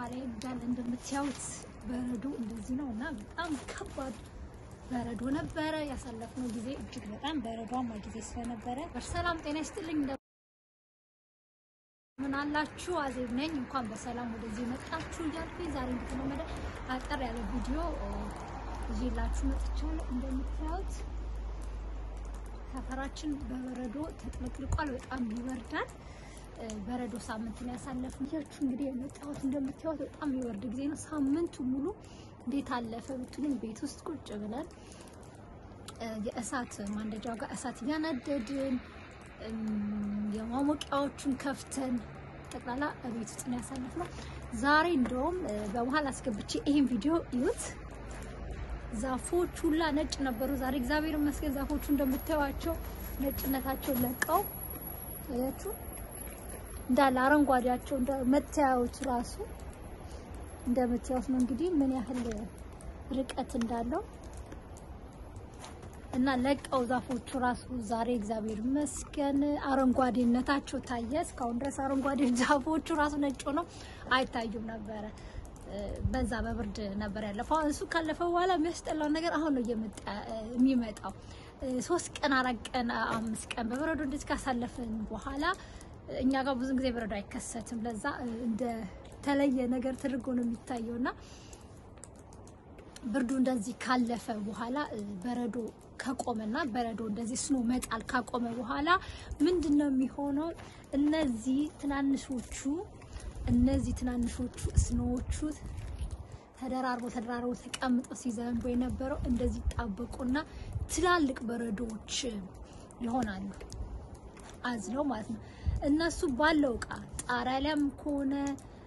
ላይ እንዳለ እንደምታዩት በረዶ እንደዚህ ነው እና በጣም ከባድ በረዶ ነበረ ያሳለፍነው ጊዜ እጅግ በጣም በረዷማ ጊዜ ስለነበረ በሰላም ጤና ይስጥልኝ። ምን አላችሁ? አዜብ ነኝ። እንኳን በሰላም ወደዚህ መጣችሁ እያልኩኝ ዛሬ እንደተለመደ አጠር ያለ ቪዲዮ ይዤላችሁ መጥቻለሁ። እንደምታዩት ሰፈራችን በበረዶ ተጥለቅልቋል። በጣም ይወርዳል። በረዶ ሳምንት ነው ያሳለፍነው። ያችሁ እንግዲህ የመጣሁት እንደምታዩት በጣም የሚወርድ ጊዜ ነው። ሳምንቱ ሙሉ እንዴት አለፈ ብትሉኝ ቤት ውስጥ ቁጭ ብለን የእሳት ማንደጃው ጋር እሳት እያነደድን የማሞቂያዎቹን ከፍተን ጠቅላላ ቤት ውስጥ ነው ያሳለፍነው። ዛሬ እንደውም በመሀል አስገብቼ ይሄን ቪዲዮ እዩት። ዛፎች ሁላ ነጭ ነበሩ። ዛሬ እግዚአብሔር ይመስገን ዛፎቹ እንደምታዩቸው ነጭነታቸውን ለቀው አያችሁ፣ እንዳለ አረንጓዴያቸው መታያዎቹ ራሱ እንደምታዩት ነው። እንግዲህ ምን ያህል ርቀት እንዳለው እና ለቀው ዛፎቹ ራሱ ዛሬ እግዚአብሔር ይመስገን አረንጓዴነታቸው ታየ። እስካሁን ድረስ አረንጓዴ ዛፎቹ ራሱ ነጭ ሆነው አይታዩም ነበረ። በዛ በብርድ ነበር ያለፈው። እሱ ካለፈ በኋላ የሚያስጠላው ነገር አሁን ነው የሚመጣው። ሶስት ቀን አራት ቀን አምስት ቀን በበረዶ እንደዚህ ካሳለፍን በኋላ እኛ ጋር ብዙ ጊዜ በረዶ አይከሰትም። ለዛ እንደ ተለየ ነገር ተደርጎ ነው የሚታየው እና ብርዱ እንደዚህ ካለፈ በኋላ በረዶ ከቆመና በረዶ እንደዚህ ስኖ መጣል ካቆመ በኋላ ምንድን ነው የሚሆነው? እነዚህ ትናንሾቹ እነዚህ ትናንሾቹ ስኖዎቹ ተደራርቦ ተደራርቦ ተቀምጠው ሲዘንቡ የነበረው እንደዚህ ጣበቁና ትላልቅ በረዶዎች ይሆናሉ አዝለው ማለት ነው። እነሱ ባለው እቃ ጣሪያ ላይም ከሆነ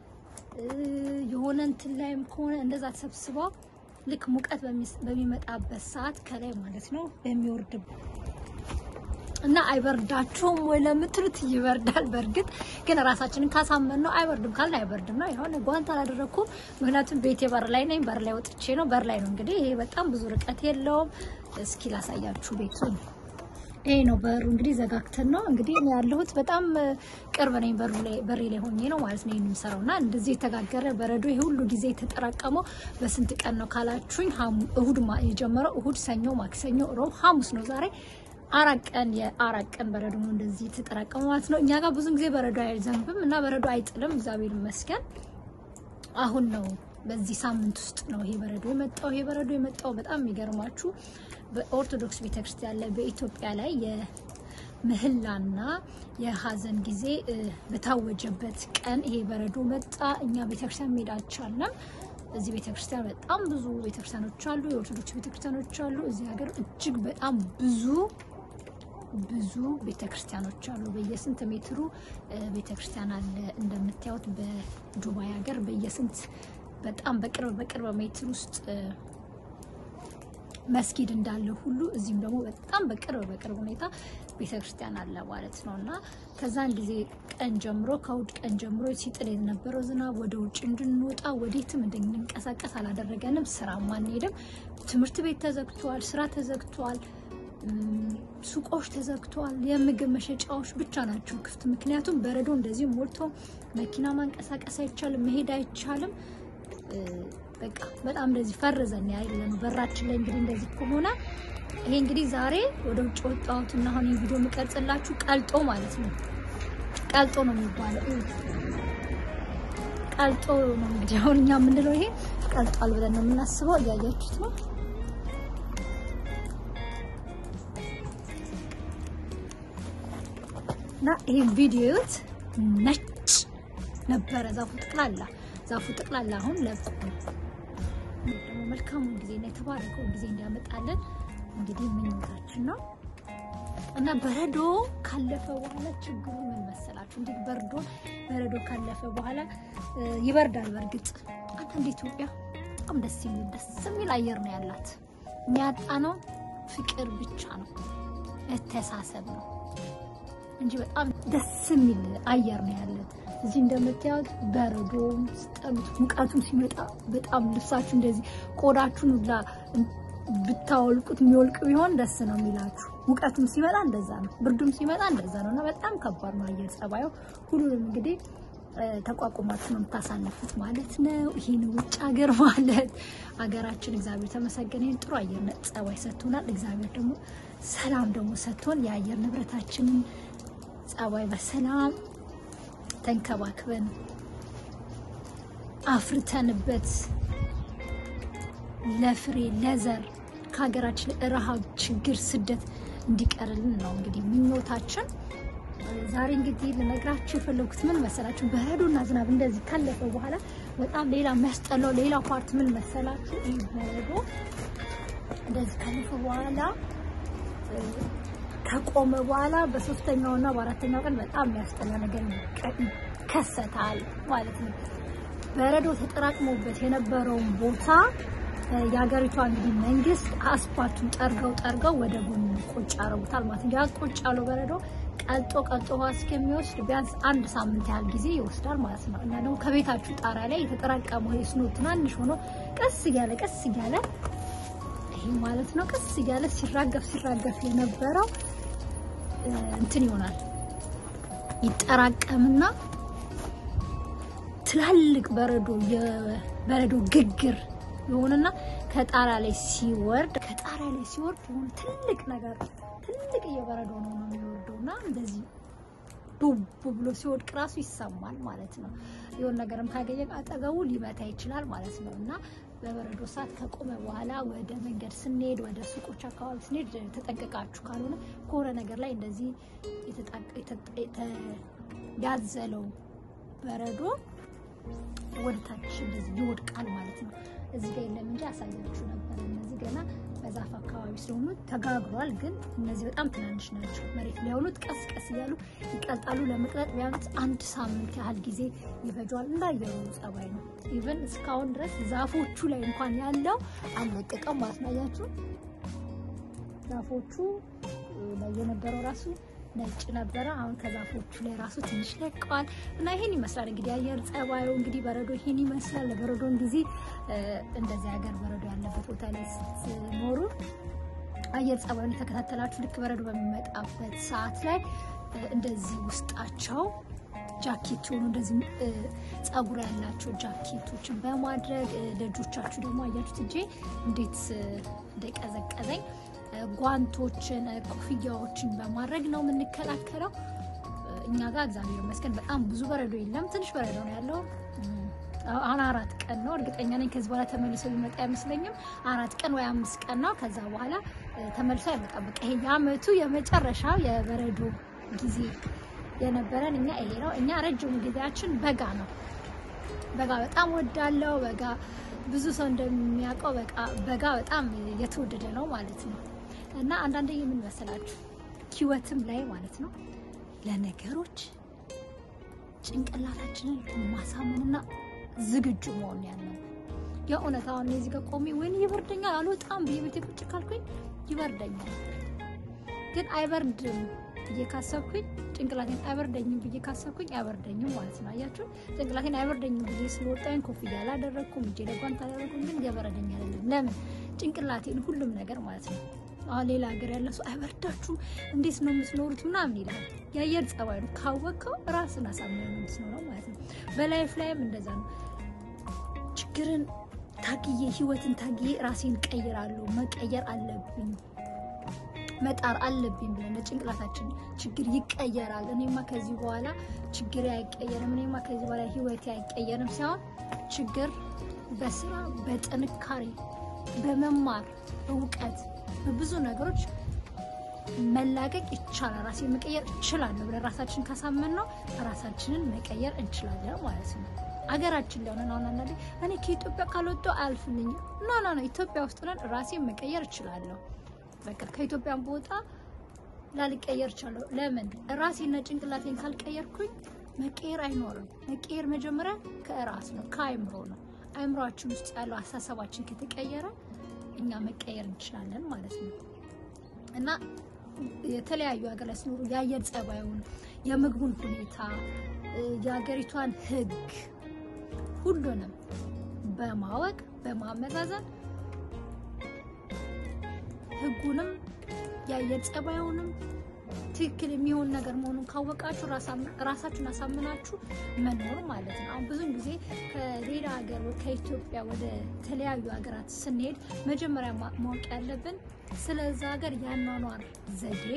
የሆነ እንትን ላይም ከሆነ እንደዛ ተሰብስበው ልክ ሙቀት በሚመጣበት ሰዓት ከላይ ማለት ነው በሚወርድ እና አይበርዳቸውም ወይ ለምትሉት ይበርዳል። በእርግጥ ግን ራሳችንን ካሳመን ነው አይበርድም ካልን አይበርድም ነው። የሆነ ጓንት አላደረኩም፣ ምክንያቱም ቤቴ በር ላይ ነኝ። በር ላይ ወጥቼ ነው። በር ላይ ነው እንግዲህ ይሄ በጣም ብዙ ርቀት የለውም። እስኪ ላሳያችሁ ቤቱን። ይሄ ነው በሩ እንግዲህ ዘጋግተን ነው እንግዲህ እኔ ያለሁት በጣም ቅርብ ነኝ። በሩ ላይ በሬ ላይ ሆኜ ነው ማለት ነው ይሄን የምሰራው እና እንደዚህ የተጋገረ በረዶ ይሄ ሁሉ ጊዜ የተጠራቀመው በስንት ቀን ነው ካላችሁኝ፣ እሁድ የጀመረው እሁድ፣ ሰኞ፣ ማክሰኞ፣ ሮብ፣ ሐሙስ ነው ዛሬ አራት ቀን የአራት ቀን በረዶ ነው እንደዚህ የተጠራቀመ ማለት ነው። እኛ ጋር ብዙ ጊዜ በረዶ አይዘንብም እና በረዶ አይጥልም፣ እግዚአብሔር ይመስገን። አሁን ነው በዚህ ሳምንት ውስጥ ነው ይሄ በረዶ የመጣው። ይሄ በረዶ የመጣው በጣም የሚገርማችሁ በኦርቶዶክስ ቤተክርስቲያን ላይ በኢትዮጵያ ላይ የምህላና የሀዘን ጊዜ በታወጀበት ቀን ይሄ በረዶ መጣ። እኛ ቤተክርስቲያን መሄድ አልቻልንም። እዚህ ቤተክርስቲያን በጣም ብዙ ቤተክርስቲያኖች አሉ፣ የኦርቶዶክስ ቤተክርስቲያኖች አሉ። እዚህ ሀገር እጅግ በጣም ብዙ ብዙ ቤተክርስቲያኖች አሉ። በየስንት ሜትሩ ቤተክርስቲያን አለ። እንደምታዩት በዱባይ ሀገር በየስንት በጣም በቅርብ በቅርብ ሜትር ውስጥ መስጊድ እንዳለ ሁሉ እዚህም ደግሞ በጣም በቅርብ በቅርብ ሁኔታ ቤተክርስቲያን አለ ማለት ነው። እና ከዛን ጊዜ ቀን ጀምሮ ከእሑድ ቀን ጀምሮ ሲጥል የነበረው ዝናብ ወደ ውጭ እንድንወጣ ወዴትም እንድንንቀሳቀስ አላደረገንም። ስራም አንሄድም። ትምህርት ቤት ተዘግቷል፣ ስራ ተዘግቷል፣ ሱቆች ተዘግቷል። የምግብ መሸጫዎች ብቻ ናቸው ክፍት። ምክንያቱም በረዶ እንደዚህ ሞልቶ መኪና ማንቀሳቀስ አይቻልም፣ መሄድ አይቻልም። በቃ በጣም እንደዚህ ፈርዘን ያለ ነው። በራችን ላይ እንግዲህ እንደዚህ ከሆነ ይሄ እንግዲህ ዛሬ ወደ ውጭ ወጣሁት እና አሁን ቪዲዮ የምቀርጽላችሁ ቀልጦ ማለት ነው። ቀልጦ ነው የሚባለው። ቀልጦ ነው እንግዲህ አሁን እኛ የምንለው ይሄ ቀልጧል ብለን ነው የምናስበው። እያያችሁት ነው። እና ይሄን ቪዲዮት ነጭ ነበረ ዛፉ ጠቅላላ ዛፉ ጠቅላላ አሁን ለቆ ደግሞ መልካሙን ጊዜና የተባረከውን ጊዜ እንዲያመጣለን እንግዲህ ምኞታችን ነው። እና በረዶ ካለፈ በኋላ ችግሩ ምን መሰላችሁ? እንዴት በርዶ በረዶ ካለፈ በኋላ ይበርዳል። በእርግጥ አንዳንድ ኢትዮጵያ በጣም ደስ የሚል ደስ የሚል አየር ነው ያላት። የሚያጣነው ፍቅር ብቻ ነው፣ መተሳሰብ ነው እንጂ በጣም ደስ የሚል አየር ነው ያለን። እዚህ እንደምታዩት በረዶም ስጠሉት ሙቀቱም ሲመጣ በጣም ልብሳችሁ እንደዚህ ቆዳችሁን ሁላ ብታወልቁት የሚወልቅ ቢሆን ደስ ነው የሚላችሁ። ሙቀቱም ሲመጣ እንደዛ ነው፣ ብርዱም ሲመጣ እንደዛ ነው እና በጣም ከባድ ነው አየር ጸባዩ። ሁሉንም እንግዲህ ተቋቁማችሁ ነው የምታሳልፉት ማለት ነው። ይህን ውጭ ሀገር ማለት ሀገራችን እግዚአብሔር ተመሰገነ ይህን ጥሩ አየር ጸባይ ሰጥቶናል። እግዚአብሔር ደግሞ ሰላም ደግሞ ሰጥቶን የአየር ንብረታችንን ጸባይ በሰላም ተንከባክበን አፍርተንበት ለፍሬ ለዘር ከሀገራችን ረሃብ፣ ችግር፣ ስደት እንዲቀርልን ነው እንግዲህ ምኞታችን። ዛሬ እንግዲህ ልነግራችሁ የፈለጉት ምን መሰላችሁ? በረዶና ዝናብ እንደዚህ ካለፈ በኋላ በጣም ሌላ የሚያስጠላው ሌላ ፓርት ምን መሰላችሁ? ይህ በረዶ እንደዚህ ካለፈ በኋላ ከቆመ በኋላ በሶስተኛውና በአራተኛው ቀን በጣም የሚያስጠላ ነገር ይከሰታል ማለት ነው። በረዶ ተጠራቅሞበት የነበረውን ቦታ የሀገሪቷ እንግዲህ መንግስት አስፓልቱን ጠርገው ጠርገው ወደ ጎን ቁጭ ያደርጉታል ማለት ነው። ያ ቁጭ ያለው በረዶ ቀልጦ ቀልጦ ውሃ እስከሚወስድ ቢያንስ አንድ ሳምንት ያህል ጊዜ ይወስዳል ማለት ነው። እና ደግሞ ከቤታችሁ ጣሪያ ላይ የተጠራቀመው የስኖ ትናንሽ ሆኖ ቀስ እያለ ቀስ እያለ ይሄ ማለት ነው ቀስ እያለ ሲራገፍ ሲራገፍ የነበረው እንትን ይሆናል ይጠራቀምና ትላልቅ በረዶ የበረዶ ግግር የሆነና ከጣራ ላይ ሲወርድ ከጣራ ላይ ሲወርድ የሆነ ትልቅ ነገር ትልቅ እየበረዶ ነው ነው የሚወርደው እና እንደዚህ ዱብ ብሎ ሲወድቅ ራሱ ይሰማል ማለት ነው። የሆነ ነገርም ካገኘ አጠገቡ ሊመታ ይችላል ማለት ነው እና በበረዶ ሰዓት ከቆመ በኋላ ወደ መንገድ ስንሄድ ወደ ሱቆች አካባቢ ስንሄድ ተጠንቀቃችሁ ካልሆነ ከሆነ ነገር ላይ እንደዚህ ያዘለው በረዶ ወደ ታች እንደዚህ ይወድቃል ማለት ነው። እዚህ ጋር የለም እንጂ አሳያችሁ ነበር። እነዚህ ገና በዛፍ አካባቢ ስለሆኑ ተጋግሯል፣ ግን እነዚህ በጣም ትናንሽ ናቸው። መሬት ላይ ያሉት ቀስ ቀስ እያሉ ይቀልጣሉ። ለመቅለጥ ቢያንስ አንድ ሳምንት ያህል ጊዜ ይፈጇል። እንዳየሩ ጸባይ ነው። ኢቨን እስካሁን ድረስ ዛፎቹ ላይ እንኳን ያለው አልለቀቀም ማለት ነው። አያችሁ ዛፎቹ ላይ የነበረው ራሱ ነጭ ነበረ። አሁን ከዛፎቹ ላይ ራሱ ትንሽ ለቀዋል እና ይሄን ይመስላል እንግዲህ አየር ጸባዩ እንግዲህ በረዶ ይሄን ይመስላል። ለበረዶን ጊዜ እንደዚህ ሀገር በረዶ ያለበት ቦታ ላይ ስትኖሩ አየር ጸባዩን የተከታተላችሁ ልክ በረዶ በሚመጣበት ሰዓት ላይ እንደዚህ ውስጣቸው ጃኬት የሆኑ እንደዚህ ጸጉር ያላቸው ጃኬቶችን በማድረግ ደጆቻችሁ ደግሞ አያችሁት እጄ እንዴት እንደቀዘቀዘኝ ጓንቶችን፣ ኮፍያዎችን በማድረግ ነው የምንከላከለው። እኛ ጋር እግዚአብሔር ይመስገን በጣም ብዙ በረዶ የለም፣ ትንሽ በረዶ ነው ያለው። አሁን አራት ቀን ነው እርግጠኛ ነኝ። ከዚህ በኋላ ተመልሶ ሊመጣ አይመስለኝም። አራት ቀን ወይ አምስት ቀን ነው። ከዛ በኋላ ተመልሶ አይመጣም። በቃ ይሄ የአመቱ የመጨረሻው የበረዶ ጊዜ የነበረን እኛ ይሄ ነው። እኛ ረጅሙ ጊዜያችን በጋ ነው። በጋ በጣም ወዳለው በጋ ብዙ ሰው እንደሚያውቀው በጋ በጣም የተወደደ ነው ማለት ነው። እና አንዳንዴ የምን መሰላችሁ ህይወትም ላይ ማለት ነው ለነገሮች ጭንቅላታችንን ማሳመንና ዝግጁ መሆን ያለው የእውነት አሁን እዚህ ጋር ቆሜ ወይኔ ይበርደኛል አልወጣም ብዬ ቤቴ ቁጭ ካልኩኝ ይበርደኛል፣ ግን አይበርድም ብዬ ካሰብኩኝ ጭንቅላቴን አይበርደኝም ብዬ ካሰብኩኝ አይበርደኝም ማለት ነው። አያችሁ ጭንቅላቴን አይበርደኝም ብዬ ስለወጣኝ ኮፍያ አላደረግኩም፣ እጄ ላይ ጓንት አላደረግኩም፣ ግን እየበረደኝ አይደለም። ለምን ጭንቅላቴን ሁሉም ነገር ማለት ነው። አሁን ሌላ ሀገር ያለ ሰው አይበርዳችሁም እንዴት ነው የምትኖሩት ምናምን ይላል። የአየር ጸባይ ነው ካወቅከው ራስን አሳምነው ነው የምትኖረው ማለት ነው። በላይፍ ላይም እንደዛ ነው። ችግርን ታግዬ ህይወትን ታግዬ ራሴን ቀይራለሁ መቀየር አለብኝ መጣር አለብኝ ብለን ለጭንቅላታችን ችግር ይቀየራል። እኔማ ከዚህ በኋላ ችግር አይቀየርም፣ እኔማ ከዚህ በኋላ ህይወቴ አይቀየርም ሳይሆን ችግር በስራ በጥንካሬ በመማር በእውቀት በብዙ ነገሮች መላቀቅ ይቻላል። ራሴን መቀየር እችላለሁ ብለን ራሳችን ካሳመን ነው ራሳችንን መቀየር እንችላለን ማለት ነው። አገራችን ላይ ሆነን አሁን አንዳንዴ እኔ ከኢትዮጵያ ካልወጣሁ አያልፍልኝም። ኖ ኖ ኖ ኢትዮጵያ ውስጥ ሆነን ራሴን መቀየር እችላለሁ። በቃ ከኢትዮጵያን ቦታ ላልቀየር ቻለሁ። ለምን ራሴና ጭንቅላቴን ካልቀየርኩኝ መቀየር አይኖርም። መቀየር መጀመሪያ ከራስ ነው፣ ከአይምሮ ነው። አይምሮአችን ውስጥ ያለው አሳሰባችን ከተቀየረ እኛ መቀየር እንችላለን ማለት ነው እና የተለያዩ ሀገር ላይ ሲኖሩ የአየር ጸባዩን፣ የምግቡን ሁኔታ፣ የሀገሪቷን ሕግ ሁሉንም በማወቅ በማመዛዘን ሕጉንም የአየር ጸባዩንም ትክክል የሚሆን ነገር መሆኑን ካወቃችሁ ራሳችሁን አሳምናችሁ መኖር ማለት ነው። አሁን ብዙን ጊዜ ከሌላ ሀገር ከኢትዮጵያ ወደ ተለያዩ ሀገራት ስንሄድ መጀመሪያ ማወቅ ያለብን ስለዛ ሀገር ያኗኗር ዘዴ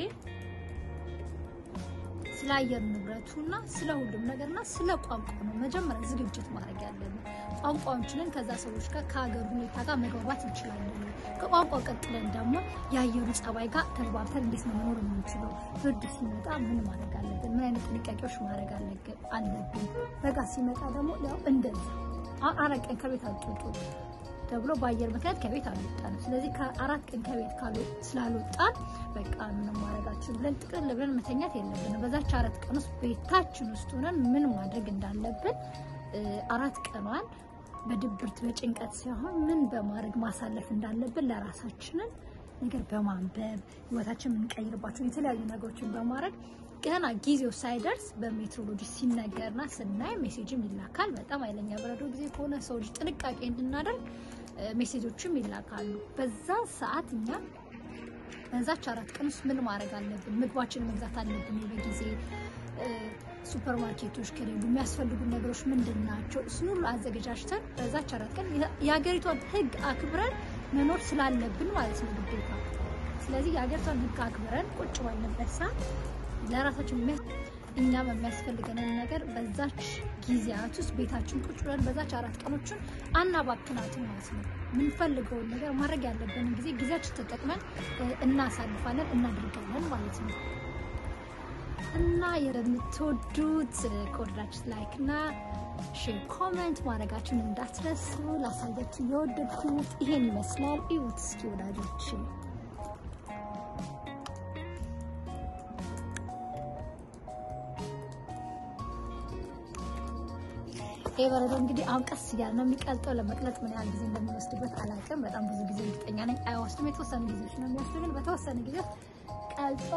ስለ አየር ንብረቱና ስለ ሁሉም ነገርና ስለ ቋንቋ ነው መጀመሪያ ዝግጅት ማድረግ ያለብን። ቋንቋዎችንን ከዛ ሰዎች ጋር ከሀገር ሁኔታ ጋር መግባባት እንችላለን። ከቋንቋ ቀጥለን ደግሞ የአየሩ ጸባይ ጋር ተግባብተን እንዴት ነው መኖር የምንችለው? ብርድ ሲመጣ ምን ማድረግ አለብን? ምን አይነት ጥንቃቄዎች ማድረግ አለብን? በጋ ሲመጣ ደግሞ ያው እንደዛ አራት ቀን ከቤት አትወጡ ተብሎ በአየር ምክንያት ከቤት አልወጣንም። ስለዚህ ከአራት ቀን ከቤት ስላልወጣን በቃ ምንም ማድረጋችን ብለን ጥቅል ብለን መተኛት የለብንም። በዛች አራት ቀን ውስጥ ቤታችን ውስጥ ሆነን ምን ማድረግ እንዳለብን አራት ቀኗን በድብርት በጭንቀት ሳይሆን ምን በማድረግ ማሳለፍ እንዳለብን ለራሳችንን ነገር በማንበብ ህይወታችን የምንቀይርባቸውን የተለያዩ ነገሮችን በማድረግ ገና ጊዜው ሳይደርስ በሜትሮሎጂ ሲነገርና ስናይ ሜሴጅም ይላካል። በጣም ኃይለኛ በረዶ ጊዜ ከሆነ ሰው ልጅ ጥንቃቄ እንድናደርግ ሜሴጆችም ይላካሉ። በዛ ሰዓት እኛ በዛች አራት ቀን ውስጥ ምን ማድረግ አለብን? ምግባችንን መግዛት አለብን በጊዜ ሱፐር ማርኬቶች ከሌሉ የሚያስፈልጉ ነገሮች ምንድን ናቸው? እሱን ሁሉ አዘገጃጅተን በዛች አራት ቀን የሀገሪቷን ህግ አክብረን መኖር ስላለብን ማለት ነው ግዴታ። ስለዚህ የሀገሪቷን ህግ አክብረን ቁጭ ባለበት ሰዓት ለራሳችን እኛም የሚያስፈልገንን ነገር በዛች ጊዜያት ውስጥ ቤታችን ቁጭ ብለን በዛች አራት ቀኖችን አናባክናትም ማለት ነው። የምንፈልገውን ነገር ማድረግ ያለብንን ጊዜ ጊዜያችን ተጠቅመን እናሳልፋለን፣ እናደርጋለን ማለት ነው። እና የምትወዱት ከወደዳችሁት ላይክ እና ሼር ኮሜንት ማድረጋችሁን እንዳትረሱ። ላሳያችሁ የወደድኩት ይሄን ይመስላል። እዩት እስኪ ወዳጆች። ይህ በረዶ እንግዲህ አሁን ቀስ እያለ ነው የሚቀልጠው። ለመቅለጥ ምን ያህል ጊዜ እንደሚወስድበት አላውቅም። በጣም ብዙ ጊዜ እርግጠኛ ነኝ አይወስድም። የተወሰኑ ጊዜዎች ነው የሚወስድ፣ ግን በተወሰነ ጊዜ ቀልጦ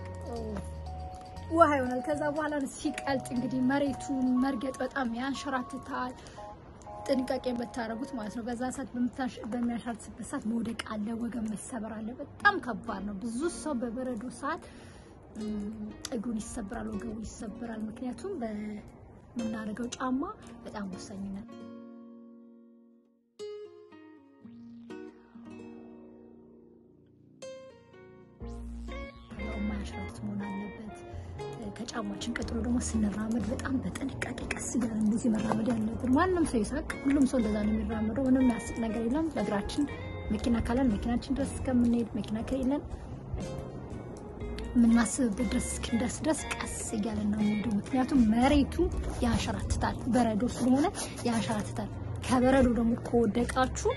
ውሃ ይሆናል። ከዛ በኋላ ሲቀልጥ እንግዲህ መሬቱን መርገጥ በጣም ያንሸራትታል። ጥንቃቄ የምታደርጉት ማለት ነው። በዛ ሰዓት በሚያንሸራትትበት ሰዓት መውደቅ አለ፣ ወገን መሰበር አለ። በጣም ከባድ ነው። ብዙ ሰው በበረዶ ሰዓት እግሩን ይሰብራል፣ ወገቡ ይሰብራል። ምክንያቱም በምናደርገው ጫማ በጣም ወሳኝ ነው። ማያንሸራትት መሆን አለበት። ከጫማችን ቀጥሎ ደግሞ ስንራመድ በጣም በጥንቃቄ ቀስ እያለ እንደዚህ መራመድ ያለብን። ማንም ሰው ይሳቅ፣ ሁሉም ሰው እንደዛ ነው የሚራመደው። ምንም የሚያስቅ ነገር የለም። በእግራችን መኪና ካለን መኪናችን ድረስ እስከምንሄድ፣ መኪና ከሌለን የምናስብበት ድረስ እስክንደርስ ድረስ ቀስ እያለን ነው የሚሄደው። ምክንያቱም መሬቱ ያንሸራትታል፣ በረዶ ስለሆነ ያንሸራትታል። ከበረዶ ደግሞ ከወደቃችሁ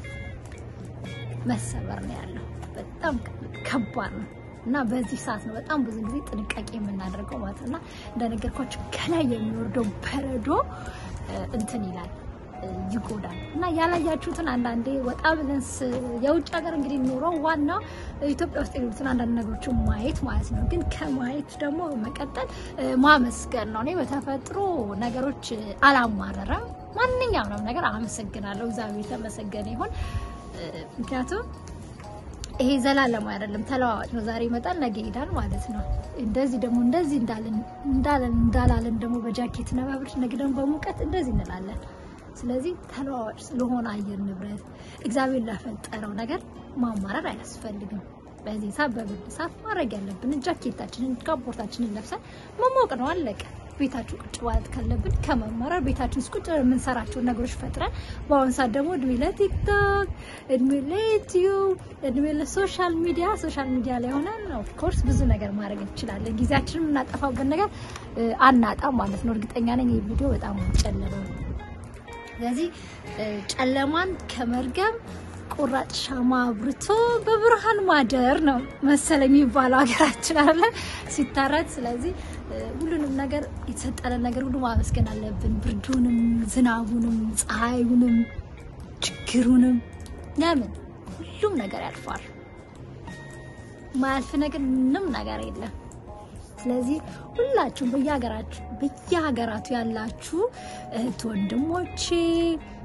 መሰበር ነው ያለው። በጣም ከባድ ነው። እና በዚህ ሰዓት ነው በጣም ብዙ ጊዜ ጥንቃቄ የምናደርገው ማለት ነው። እና እንደነገርኳቸው ከላይ የሚወርደው በረዶ እንትን ይላል ይጎዳል። እና ያላያችሁትን አንዳንዴ ወጣ ብለን የውጭ ሀገር እንግዲህ ኖረው ዋናው ኢትዮጵያ ውስጥ የሌሉትን አንዳንድ ነገሮችን ማየት ማለት ነው። ግን ከማየት ደግሞ መቀጠል ማመስገን ነው። እኔ በተፈጥሮ ነገሮች አላማረረም። ማንኛውንም ነገር አመሰግናለሁ። እግዚአብሔር የተመሰገነ ይሁን። ምክንያቱም ይሄ ዘላለም አይደለም፣ ተለዋዋጭ ነው። ዛሬ ይመጣል ነገ ይሄዳል ማለት ነው። እንደዚህ ደግሞ እንደዚህ እንዳለን እንዳለን እንዳላለን ደግሞ በጃኬት እና በብርድ ነገ ደግሞ በሙቀት እንደዚህ እንላለን። ስለዚህ ተለዋዋጭ ስለሆነ አየር ንብረት እግዚአብሔር ለፈጠረው ነገር ማማረር አያስፈልግም። በዚህ ሰዓት በብርድ ሰዓት ማድረግ ያለብን ጃኬታችንን ካፖርታችንን ለብሰን መሞቅ ነው፣ አለቀ። ቤታችሁ ቁጭ ማለት ካለብን ከመማረር ቤታችን ውስጥ ቁጭ የምንሰራቸውን ነገሮች ፈጥረን በአሁኑ ሰዓት ደግሞ እድሜ ለቲክቶክ፣ እድሜ ለዩቲዩብ፣ እድሜ ለሶሻል ሚዲያ ሶሻል ሚዲያ ላይ ሆነን ኦፍኮርስ ብዙ ነገር ማድረግ እንችላለን። ጊዜያችንን የምናጠፋበት ነገር አናጣም ማለት ነው። እርግጠኛ ነኝ ይህ ቪዲዮ በጣም ጨለመ። ስለዚህ ጨለማን ከመርገም ቁራጭ ሻማ አብርቶ በብርሃን ማደር ነው መሰለኝ የሚባለው ሀገራችን አለ ሲታረት። ስለዚህ ሁሉንም ነገር የተሰጠንን ነገር ሁሉ ማመስገን አለብን። ብርዱንም፣ ዝናቡንም፣ ፀሐዩንም፣ ችግሩንም። ለምን ሁሉም ነገር ያልፋል። ማያልፍ ነገር ምንም ነገር የለም። ስለዚህ ሁላችሁም በየሀገራችሁ በየሀገራቱ ያላችሁ እህት ወንድሞቼ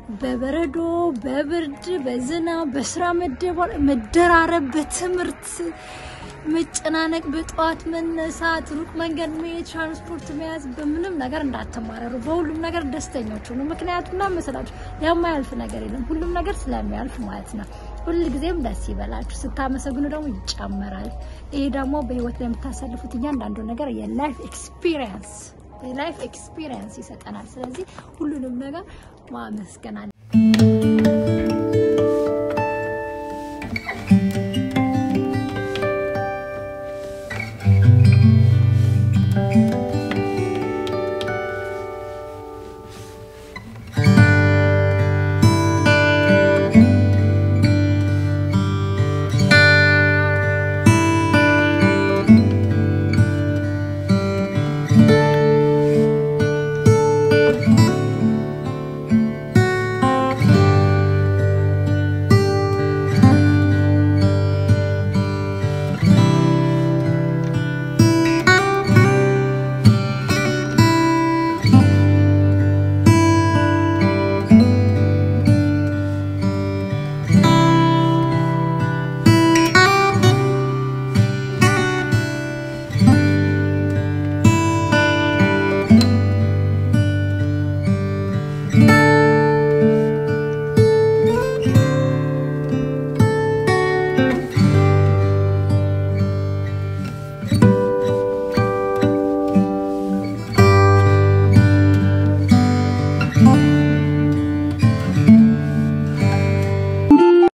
በበረዶ በብርድ በዝናብ በስራ መደባል መደራረብ በትምህርት መጨናነቅ በጠዋት መነሳት ሩቅ መንገድ መሄድ ትራንስፖርት መያዝ በምንም ነገር እንዳትማረሩ በሁሉም ነገር ደስተኞች ሁኑ ምክንያቱም እና መሰላችሁ የማያልፍ ነገር የለም ሁሉም ነገር ስለሚያልፍ ማለት ነው ሁል ጊዜም ደስ ይበላችሁ ስታመሰግኑ ደግሞ ይጨመራል ይሄ ደግሞ በህይወት ላይ የምታሳልፉት እያንዳንዱ ነገር የላይፍ ኤክስፒሪየንስ የላይፍ ኤክስፒሪየንስ ይሰጠናል ስለዚህ ሁሉንም ነገር ማመስገን አለ